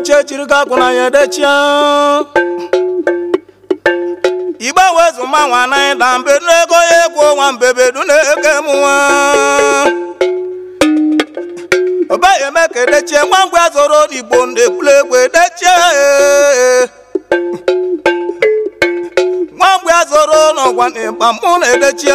nche chiri ka akwụ na ya edechia igbe wezu manwa na ịda mbedu ego ya egwu nwa mbebedu na-ege m nwa ọbaghị eme ka edechie nwa mgbe azọrọ n'igbo na-ekwulu egwu edechie nwa mgbe azọrọ n'ọgwa na ịgba mụ na edechie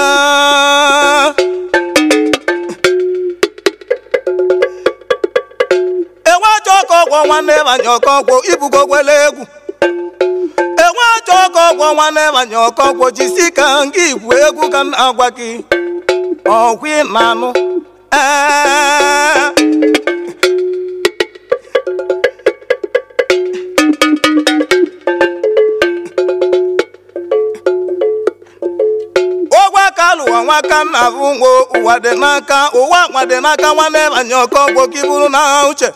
enwe achọ ọkọ ọgwọ nwanne banye ọkọ ọgwọ ibugo gwele egwu enwe achọ ọkọ ọgwọ nwanne banye ọkọ ọgwọ jisi ka nga igwu egwu ka m na-agwa gị ọgwụ ị na-anụ ee ụgwọ aka lụwa nwaka nna bụ nwo ụwa dị n'aka ụwa nwa dị n'aka nwanne banye ọkọ ọgwọ ka iburu na uche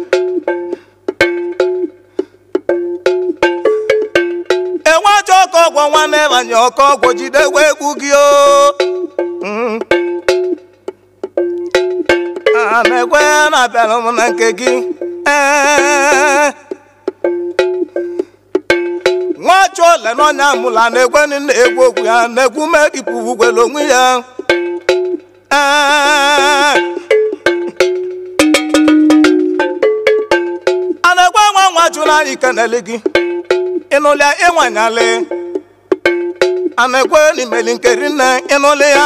enwe achọ ọkọ ọgwọ nwanne banye ọkọ ọgwọ jidekwa egwu gị o Mm. a na-ekwe na-abịara m na nke gị ee nwachi ole n'ọnya mụla na-ekwe na-egwu okwu ya na-ekwu megipụ ugwele onwe ya ee a na-ekwe nwa nwa jụrụ anyị kenele gị ịnụlịa ịnwanyalị a na-ekwe n'imeli nkeri nne ịnụlị ya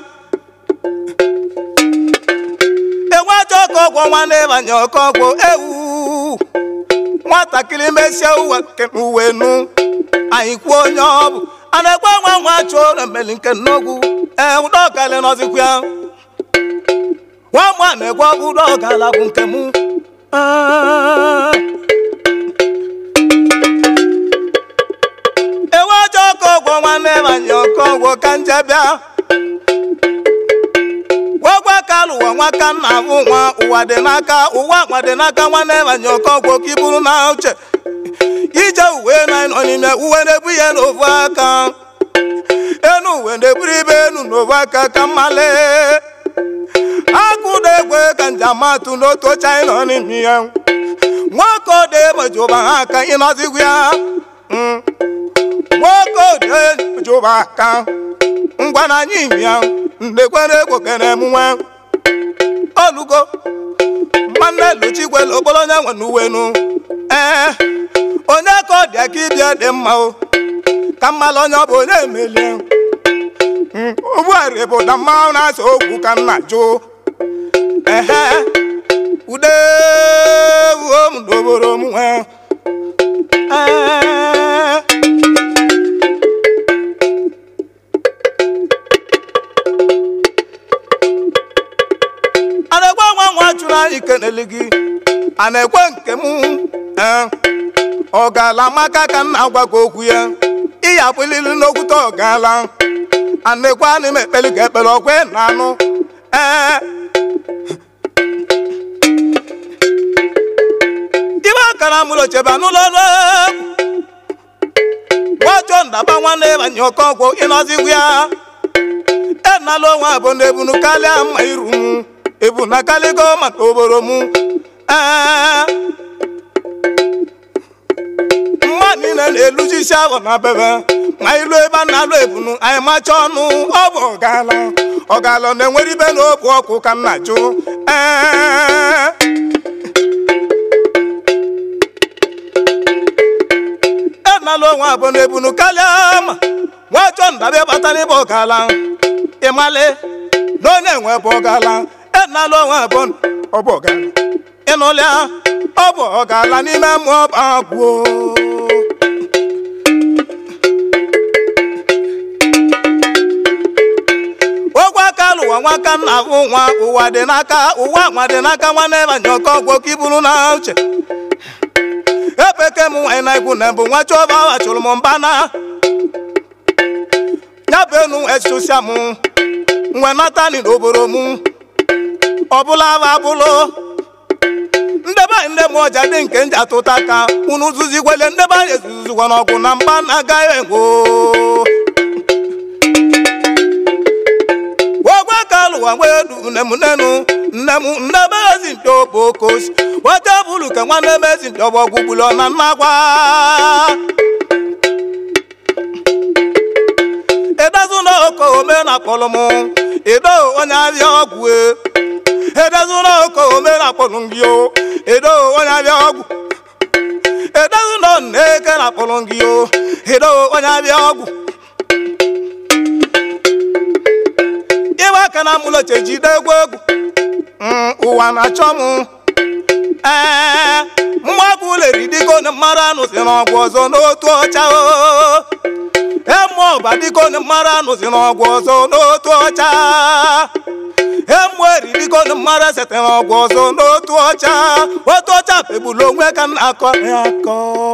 enwe ajọ ọkọ ọgwọ nwanne banye ọkọ ọgwọ ewu nwatakịrị mesie uwe nke uwe nu anyị kwuo onye ọ bụ a na-ekwe nwa nwa chụọ na mmeli nke nnogwu ee ụdọ ọkali nọzikwa ya nwa nwa na-ekwe ọ bụ ụdọ ọkala bụ nke mụ Ah. enwe ajọ ọkọ ọgwọ nwanne banye ọkọ ọgwọ ka nje bịa gwagwa ka lụwa nwaka nna bụ nwa ụwa dị n'aka ụwa nwa dị n'aka nwanne banye ọkọ ọgwọ ka iburu na uche ije uwe na nọ n'ime uwe na-ebu ihe n'ofu aka enu uwe na-eburu ibe enu n'ofu aka ka mmale akụda egwe ka njamatụ n'otu oche anyị nọ n'ime ya nwoke ode mejụba ha aka ịnọzigwu ya Mm. nwoke ode mejụba aka ngwa na anyị imi ya ndekwere egwu kere emume olugo nwanne luchikwele okporo onye nwe n'uwenu ee onye ka ọ dị aka ịbịa dị mma o ka mmalụ onye ọ bụ onye emelie ụgbọala bụ na mmanwụ na-asa okwu ka m na-ajụ ehe ude wuo m doboro m nwe ee a na-ekwe nwa nwa chụrụ anyị kenele gị a na-ekwe nke m ee ọ gaala maka ka m na-agwa gị okwu ya ịya bụlili n'okwute ọ gaala a na-ekwe anị m ekpeli ka ekpere ọkwe na anụ ee ibe akara mụrụ ochebe n'ụlọ ọrụ egwu nwachọ ndaba nwanne banye ọkọ ọgwụ ịnọzigwu ya enala onwe abụ na ebunu karịa mma iru m ebu na kaligo maka oboro m ee mma niile na-elujisi ahụ na bebe ma ilu ebe a na-alụ ebunu anyị macha ọnụ ọ bụ ọgala ọgala na-enwere ibe na obu ọkụ ka m na-ajụ ee enala onwe abụ na ebunu karịa ma nwachọ ndabịa bata n'ebe ọgala ịmalị na onye nwe bụ ọgala enala onwe abụ ọ bụ ọgala ịnụlịa ọ bụ ọgala n'ime mmụọ bagbuo ogwe aka lụwa nwaka nna bụ nwa ụwa dị n'aka ụwa nwa dị n'aka nwanne banye ọkọ ọgwọ ka iburu na uche epeke m nwanyị na ikwu na mbụ nwa chọba awa chụrụ m mba na ya bụ enu esusia m nwe natani n'obodo m ọbụla bụ abụlụ ndebe anyị ndị m ọja dị nke nji atụta ka unu zuzigwele ndebe anyị ezuzugwa n'ọgwụ na mba na-agaghị enwo ogwe ka alụ n'ụwa nwee du nne m nnenu nne m nne m ezi mpi obokosi weta bulu ka nwanne m ezi mpi ọgbọgwụ gbulu na nnagwa edezu na oko ome na kpọlụ m edo onye abịa ọgwụ e edezu na oko ome na kpọlụ gị o edo onye abịa ọgwụ edezu na nneke na kpọlụ gị o edo onye abịa ọgwụ ịwa aka na mụlọche jide egwu egwu Mm, ụwa na-achọ m ee mmagwụ leri dịka onye mmadụ anụ si n'ọgwụ ọzọ n'otu ọcha o emu ọba dịka onye mmadụ anụ si n'ọgwụ ọzọ n'otu ọcha emu eri dịka onye mmadụ esete n'ọgwụ ọzọ n'otu ọcha otu ọcha pegbulu onwe ka m na-akọ ya akọ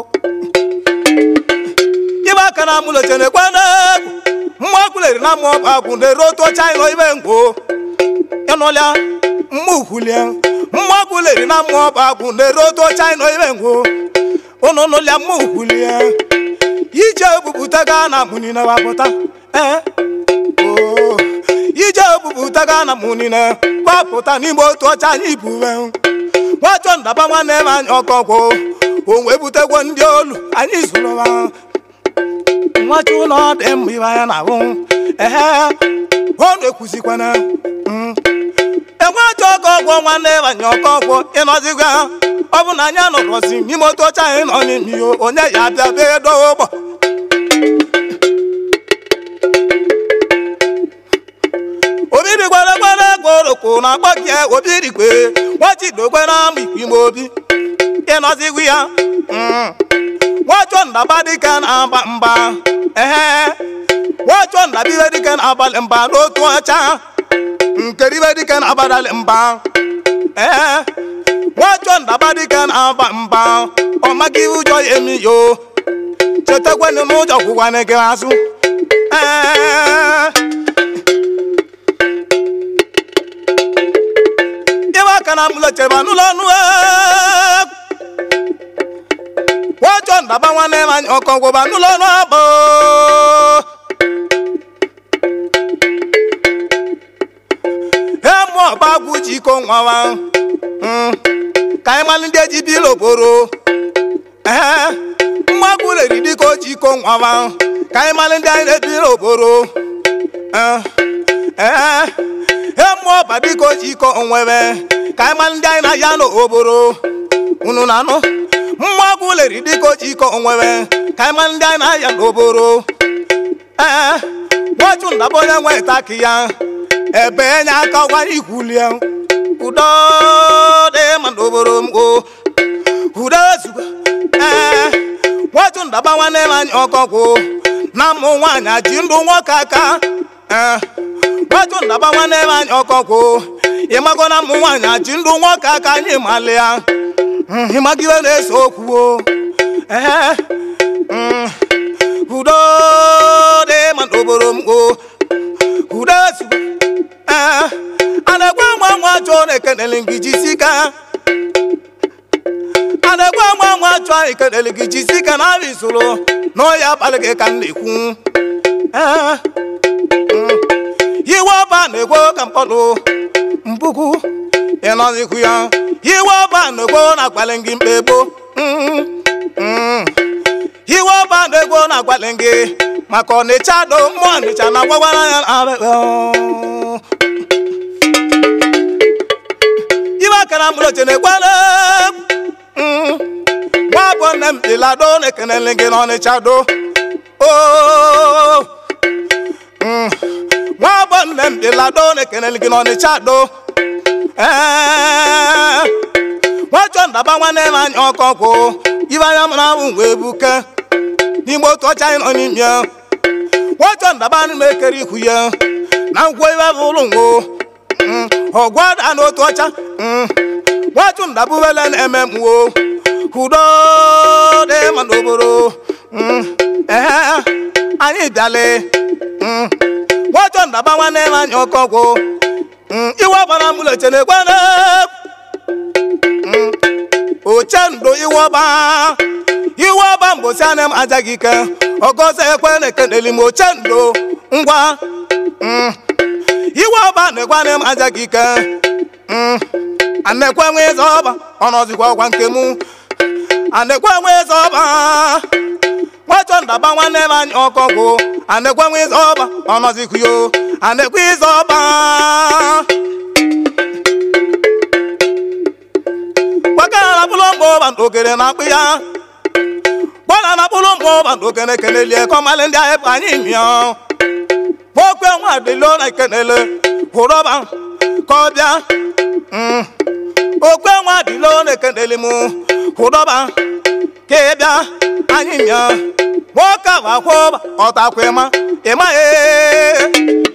ibe aka na mụlọche na-ekwe n'egwu mmagwụ leri na mmụọ ọba agwụ na-eru otu ọcha ịnọ ibe ngwo ịnụlịa mmụkwulie mmagwụleri na mmụọ ọba agwụ na-ere otu ọcha ịnọ ibe ngwo ụnụ nụlịa mmụkwulie ije ebupụta ga na mụnine wapụta ee oo ije ebupụta ga na mụnine gbapụta n'ime otu ọcha anyị buwe nwachọ ndaba nwanne m anyị ọkọgwụ o wee butegwo ndị olu anyị zụrụwa nwachi ụlọ dị mma ibe anya na ahụ ehe ọ na-ekwuzikwana enwe achọ ọkọ ọgwọ nwanne banye ọkọ ọgwọ ịnọzigwa ọ bụ na anyị anọrọzi n'ime otu ọcha anyị nọ n'ime ihe onye ya abịa bee dowe ụgbọ obiri gwara gwara gworoko na akpọ gị obiri kwe nwachidokwe na ama ikwu ime obi ịnọzigwa ya nwachọ ndaba dịka na-agba mba ehe nwachọ ndabibe dịka na-abalị mba n'otu ọcha nkeribe dịka na-abalị mba ee nwachọ ndaba dịka na-aba mba ọ maghị ụjọ ya emi yo chetakwanụ n'ụjọ kwụkwana gị azụ ee ịwa aka na mụlọcheba n'ụlọ ọnụ nwachọ ndaba nwanne m anyị ọkọ gwụba n'ụlọ ọnụ abụ emu ọba agwụ ji iko nwawa ka anyị malụ ndị eji biri okporo ee mmagwụ reri dịka o ji iko nwawa ka anyị malụ ndị anyị na-ebiri okporo ee emu ọba dịka o ji iko onwebe ka anyị malụ ndị anyị na-aya n'okporo unu na-anụ mmagwụ leri dịka o ji iko onwebe ka anyị malụ ndị anyị na-aya n'okporo ee nwachụ ndaba onye nwe taki ya ebe enye aka gwa ikwulie udo dị ma n'obodo m o udo ezugbo ee nwatụ ndaba nwanne m anyị ọkọkwụ na mụ nwaanyị ji ndụ nwoke aka ee nwatụ ndaba nwanne m anyị ọkọkwụ ịmago na mụ nwaanyị ji ndụ nwoke aka anyị malị ya ịmagiwe na-ese okwu o ee udo dị ma n'obodo m o udo ezugbo ee a na-ekwe nwa nwa chọọ na-ekenele gị jisi ka a na-ekwe nwa nwa chọọ ekenele gị jisi ka na abịa isoro n'ọya abalị gị ka m na-ekwu ee iwe ọba na-ekwe ka mkpọdụ mpuku ịnọzikwu ya iwe ọba na-ekwe na-agbalị gị mkpegbo iwe ọba na-ekwe na-agbalị gị maka ọnịcha do mmụọ ọnịcha na gwagwara ya ibe akara mụlọche na-ekwere nwa bụ nne m ịlado na-ekenele gị n'ọnịcha do nwa bụ nne m ịlado na-ekenele gị n'ọnịcha do nwachọ ndaba nwanne m anya ọkọ kwụ ibe anya mụrụ ahụ wee buke n'ime otu ọcha anyị nọ n'ime ya nwachọ ndaba m ekere ikwu ya na ngwo ibe bụ ụlọ ngwo ọgwada n'otu ọcha nwachụ ndabụwele na-eme mwo udo dị ma n'obodo ee anyị bịale nwachọ ndaba nwanne m anya ọkọgwụ iwe ọbara mụleche na-ekwere oche ndo iwe ọba iwe ọba mgbosi anya m ajaghị ike ọgọzọ ekwe na ekeneli m oche ndo ngwa iwe ọba na-ekwane m aja gị ike Mm. anekwe nwe eze ọba ọnọzikwa ọkwa nke mụ anekwe nwe eze ọba nwachọ ndaba nwanne m anyị ọkọgwụ anekwe nwe eze ọba ọnọzikwa yo anekwe eze ọba gbakara na kpụlụ mgbe ọba okere na akpụ ya gbara na kpụlụ mgbe ọba okere kenelie kọmalị ndị ahịa bụ anyị mịọ okwe nwa dịlo na ikenele hụrọba ka ọ bịa Mm. okwe nwa dịlo na ekenele mụ hụrọba ka ị bịa anyị mịọ nwoke ahụ akwụba ọtakwa ịma ịma ee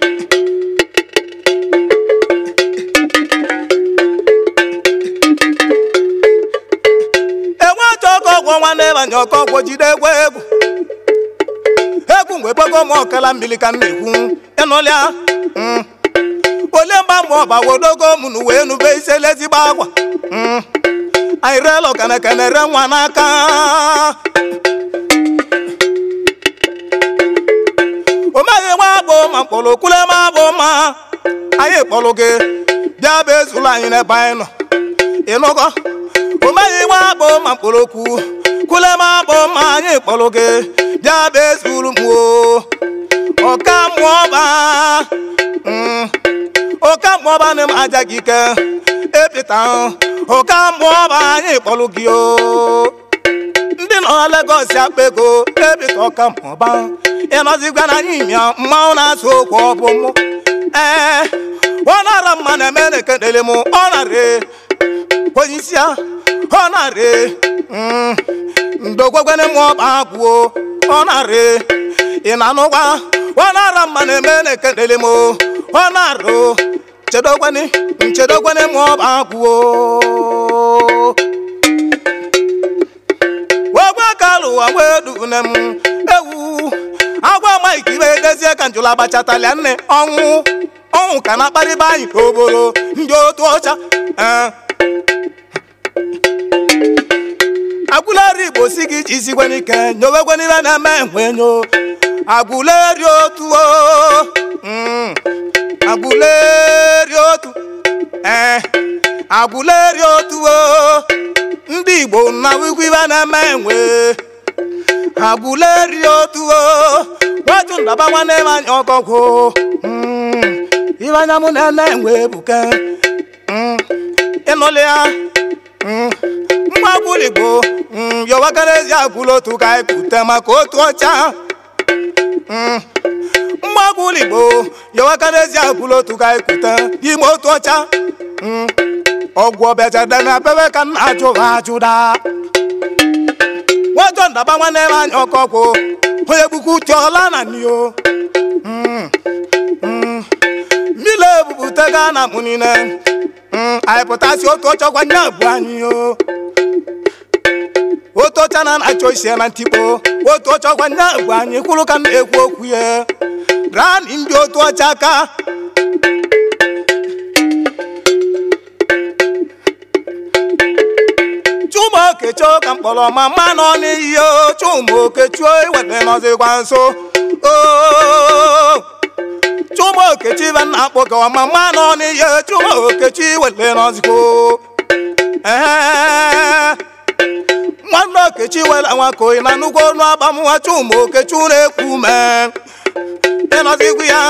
enwe achọ ọkọ ọgwọ nwanne banye ọkọ ọgwọ jide egwu egwu egwu mgbe gbego m ọkala mmiri ka m na-ekwu ịnụlịa Mm. ole mgba mụ ọba wodogo m nu wee nube isi ezigbo akwa Mm. anyị reela ọkanakana re nwa n'aka o meghị nwa agbụ ma mkpọrọ kwule m agbụ ma anyị kpọrọ gị bịa bụ ezulu anyị n'ebe anyị nọ ịnụgo o meghị nwa agbụ ma mkpọrọ okwu kwule m agbụ ma anyị kpọrọ gị bịa bụ ezulu m o ọka mmụọ ba Mm. ọka mmụọ ba na m aja gị ike epịta ọka mmụọ ba anyị kpọrọ gị o ndị nọ na Lagos akpa ego ebita ọka mmụọba ịnọzigwa na anyị mịa mmanwụ na-asụ okwu ọ bụ mụ ee ọ nara mma na-eme na ekenele m ọ nara onye isi ya ọ nara ndogwegwene m ọba agwụo ọ nara ị na-anụgwa ọ nara mma na-eme na ekenele m ọ nara chedogwene nchedogwene m ọba agwụo wegwe ka lụwa wee dune m ewu agwa maịka ibe edezie ka njụla agbachatalia nne ọnwụ ọnwụ ka na-akparịba anyị n'obodo ndị otu ọcha ee. agwụleri igbo si gị iji isigwe n'ike nyowegwenibe na-eme enwenyo agwụleri otu o Mm. agwụleri otu ee agwụleri otu o ndị igbo na wigwibe na-eme enwe agwụleri otu o nwatu ndaba nwanne m anya ọgọgwụ Mm. ibe anya mụ na-ene enwe ebuke Mm. ịnụlị ya Mm. mgbe agwụla igbo Mm, yọwakara ezi agwụla otu ka anyị pụta maka otu ọcha Mm. mgbe agwụla igbo yọwakara ezi agwụla otu ka anyị pụta n'ime otu ọcha Mm. ọgwụ ọbịajade na bebe ka nna ajụghị ajụda nwajọ ndaba nwanne m anya ọkọkwụ onye gbukwu uche ọla na nio mmiri ebupụtaga na mụ niile Mm, anyị pụtasị otu ọcha gwa nye abụ anyị o otu ọcha na na-achọ isi ya na ntikpo otu ọcha gwa nye abụ anyị kwụrụ ka m na-ekwu okwu ya rani ndị otu ọcha aka chuma okechuo ka mkpọrọ ma mma nọ n'iyi o chuma okechuo iweta nọzikwa nso o chuma okechi ibe nna akpọ ka ọma mma nọ n'iyi chuma okechi iweta nọzikwa ee nwanne okechi were nwaka oyi na nnukwu ọnụ agbamnwa chuma okechi na-ekwu ume ịnọzikwa ya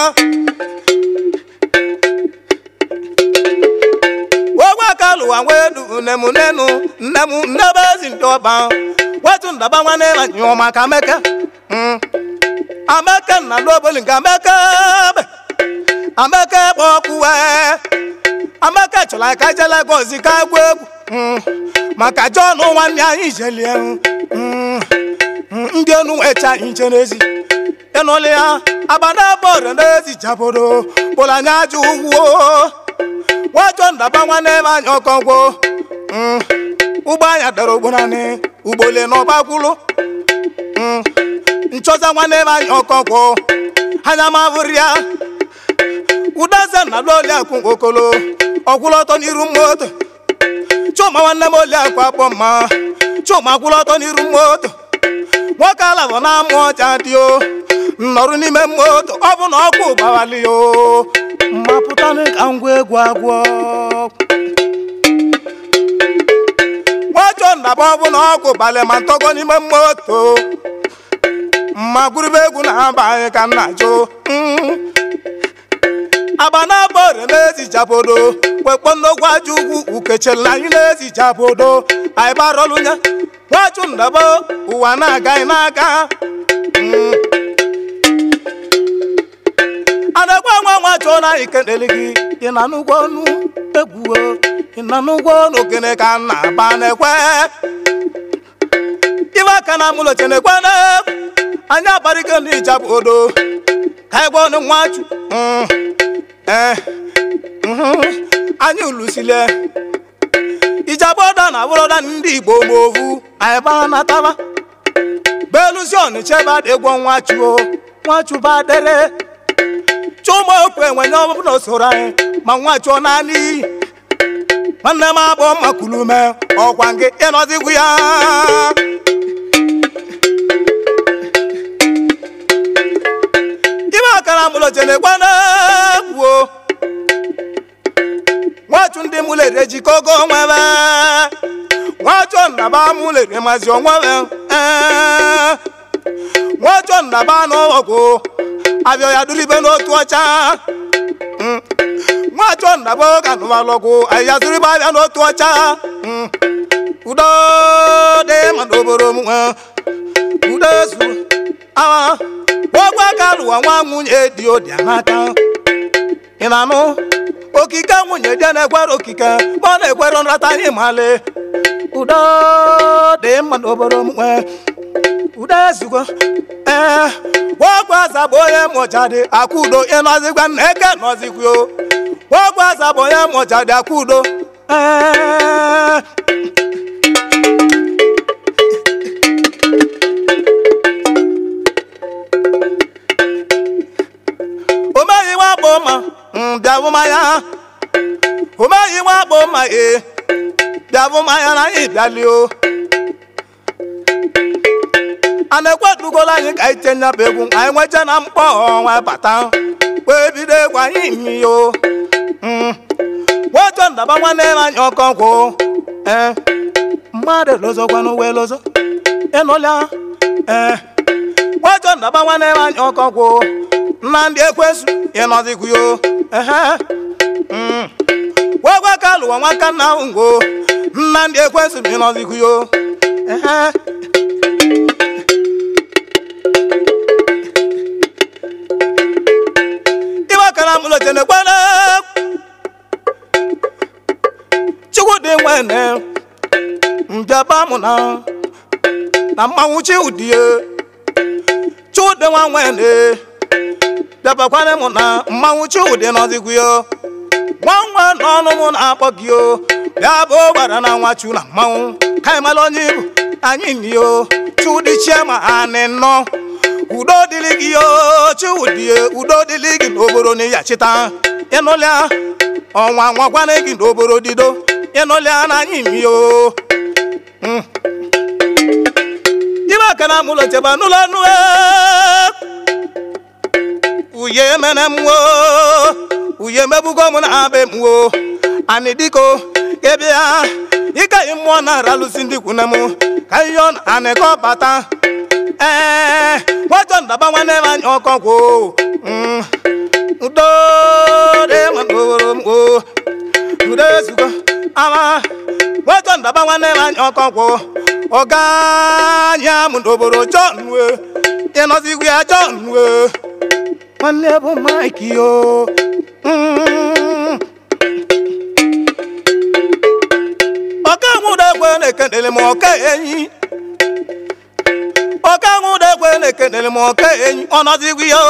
ogwe aka lụwa nwee du nne m nnenu nne m nnebe ezi ndị ọba wetu ndaba nwanne m anyụọ maka ameke Mm. ameke nna n'oboli nke ameke be ameke kpọ ọkụ wee ameke chọrọ ka je Lagos ka egwu egwu Mm. maka John nwanne anyị jelie Mm. Mm. ndị enu wecha anyị je n'ezi ịnụlị ya abana bọọdụ n'ezi jabodo bụrụ anya aja ugwu wajọ ndaba nwanne m anya ọkọgwụ ụgbọ anya dara ogborani ugbole n'ọgbakwulu nchọza nwanne m anya ọkọgwụ anya mavụrụ ya udaze na lụoli akwụ okolo ọkwụlụ ọtọ n'iru moto chuma nwanne m oli akwa akpọ mma chuma kwụlụ ọtọ n'iru moto nwoke alabọ na amụ ọcha dị o nnọrụ n'ime moto ọ bụ na ọkụ gbawali o mmapụtanụ ka ngwa egwu agwọ nwachọ ndaba ọ bụ na ọgwụ balị ma ntọgọ n'ime moto mma gụrụbe egwu na-aba anyị ka nna jụ agba na-abọ ore na-ezijabodo wekpo nnogwu aja ugwu ukechela anyị na-ezijabodo anyị barọlụnye nwachụ ndaba ụwa na-aga anyị n'aka anagwa nwa nwa chọọ na anyị kelele gị ị na n'ụgwọ ọnụ egwuo ị na n'ụgwọ n'ogene ka m na-aba na-ekwe ibe aka na amụlọche na-ekwe na anyị abarịgo n'ijabụ odo ka anyị gwa ọnụ nwachu ee anyị ulusile ijabụ ọda na abụrọda ndị igbo ma ovu anyị bara na taba belusi ọnịcha ebe a dịgwọ nwachuo nwachu ba dere chụmokwu enwenye ọbụla soro anyị ma nwa chụọ naanị iyi nwanne m abụ makulume ọkwa gị ịnọzigwu ya ime akara mụlọchene gwana gwuo nwachu ndị mụlere jikọgo nwebe nwachu nnaba mụlere mazi onwebe nwachu nnaba n'ọgwụ abịa ya duru ibe n'otu ọcha nwachọ nnabo ka nụmalọgwụ ahịa zuru ibe abịa n'otu ọcha udo dị ma n'obodo m nwe udo zu awa gwagwa ka lụwa nwa nwunye dị odi n'aka ị na-anụ okike nwunye dị na-ekwere okike ma ọ na-ekwere nrata anyị male udo dị mma n'obodo m nwe udo ezugo ee wọ́pọ̀ àzàbọ̀ yẹn mọ̀jáde àkúdò ìnàzígbà nẹ́kẹ́ nọ́zígbì o wọ́pọ̀ àzàbọ̀ yẹn mọ̀jáde àkúdò. omeyi wa bụ ma bịavụmanya omeyi wa bụ ma ee bịavụmanya na anyị bịali o a na-ekwedugola anyị ka anyị tenye bụ egwu anyị nwecha na mkpọ ọnwa bata wee bido egwu anyị mmio nwoke ndaba nwanne m anyị ọkọnkwụ ee mmadụ lozokwanụ wee lozo ịnụlịa ee nwoke ndaba nwanne m anyị ọkọnkwụ nna ndị ekwesu ịnọzikwuyo ehe wegwa ka lụwa nwaka nna ngo nna ndị ekwesu ịnọzikwuyo ehe kana mulo jene kwana chukwu dị nwene mbịaba mụ na na mmanwụ chi udie chukwu dị nwa nwene bịabakwana mụ na mmanwụ chi udie nọzikwu yo nwa nwa n'ọnụ mụ na-akpọ gị o bịa bụ gbara na nwa chu na mmanwụ ka anyị mara onye ibu anyị ni o chudi chiema anị nnọọ udo dịrị gị o chiwudie udo dịrị gị n'obodo na ịyachita ịnụlịa ọnwa nwakwana gị n'obodo dido ịnụlịa na anyị mi o ibe aka na mụlọ cheba n'ụlọ nụ uye mene m wo uye mebugo m na be m wo ani diko ịbịa ịgaghị mmụọ na-aralụsi ndị kwune m ka ihe ọ na-anịkọ bata ee nwachọ ndaba nwanne m anya ọkọ kwụ udo dị ma n'obodo m o udo ezugo ama nwachọ ndaba nwanne m anya ọkọ kwụ ọga anya m n'obodo John we ịnọzigwu ya John we nwanne bụ Mike yo ọka nwụdegwe na-ekenere m ọka enyi ọka nwụdegwe na-ekenere m ọka enyi ọ nọzigwu ya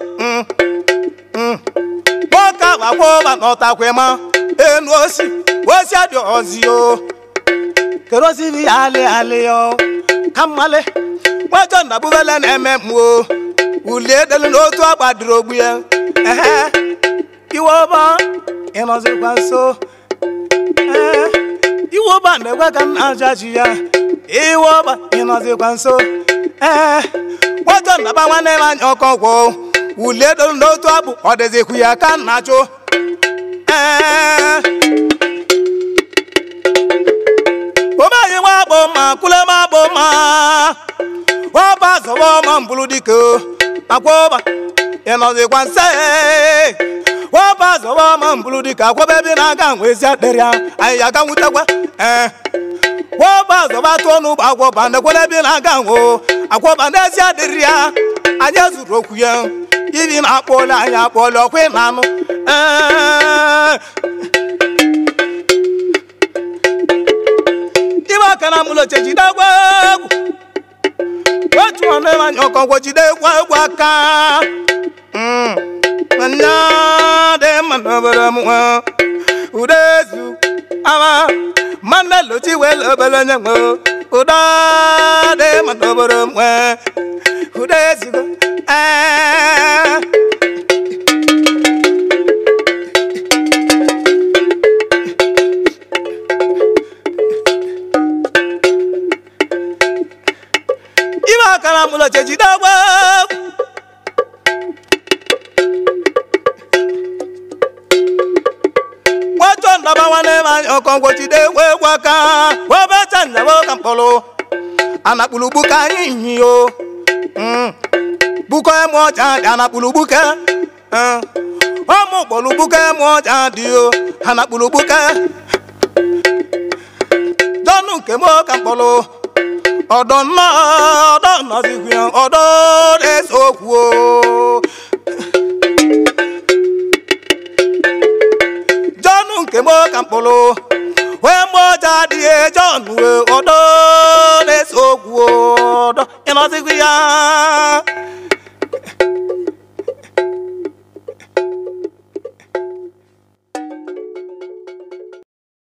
nwoke agbakwa ụba n'ọtakwe ma enu osi osi adị ọzi o kerozini ya alị alị yo ka mmale nwajọ ndabubele na-eme m o uli edelu n'otu agba dịrị ogbu ya ehe iwe ọba ịnọzikwa nso ee iwe ọba na-ekwe ka m na-ajaji ya iwe ọba ịnọzikwa nso ee nwajọ ndaba nwanne m anya ọkọ gwụ ulie doro n'otu abụ ọ dịzikwu ya ka nna chụ ee omeghị nwa akpọ mma kwule m akpọ mma ọba zọba ọma mbụrụ dike akwọba ịnọzikwa nse ọba zọba ọma mbụrụ dike akwọba ebe ị na-aga nwezi adịrị ya anyị ya aga nwutekwa ee wọba zọba tụọ n'ụgbọ akwọba ndekwere ebe ị na-aga nwo akwọba n'ezi adịrị ya anyị zuru okwu ya ibi na-akpọle anyị akpọle ọkwa ị na-anụ ee ibe aka na mụlọche jide egwu egwu otu ọnụ ebe anya ọkọgwọ jide egwu egwu aka Mm. nwanne dị mma n'obodo m nwe ude ezu ama mmanụ lochi wee lobere nye nwe ude dị mma n'obodo m nwe ude ezugo ee ibe aka na mụlọche jide egwu egwu nwachọ ndaba nwanne m anya ọkọngwọ jide egwu egwu aka webecha nzebe ka mkpọrọ anakpụrụ gbuka anyị nyi o bukọ emu ọcha dị anakpụrụ gbuke ọmụ kpọrọ gbuke emu ọcha dị o anakpụrụ gbuke dọnụ nke m ka mkpọrọ ọdọ nnọọ ọdọ nnọzikwu ya ọdọ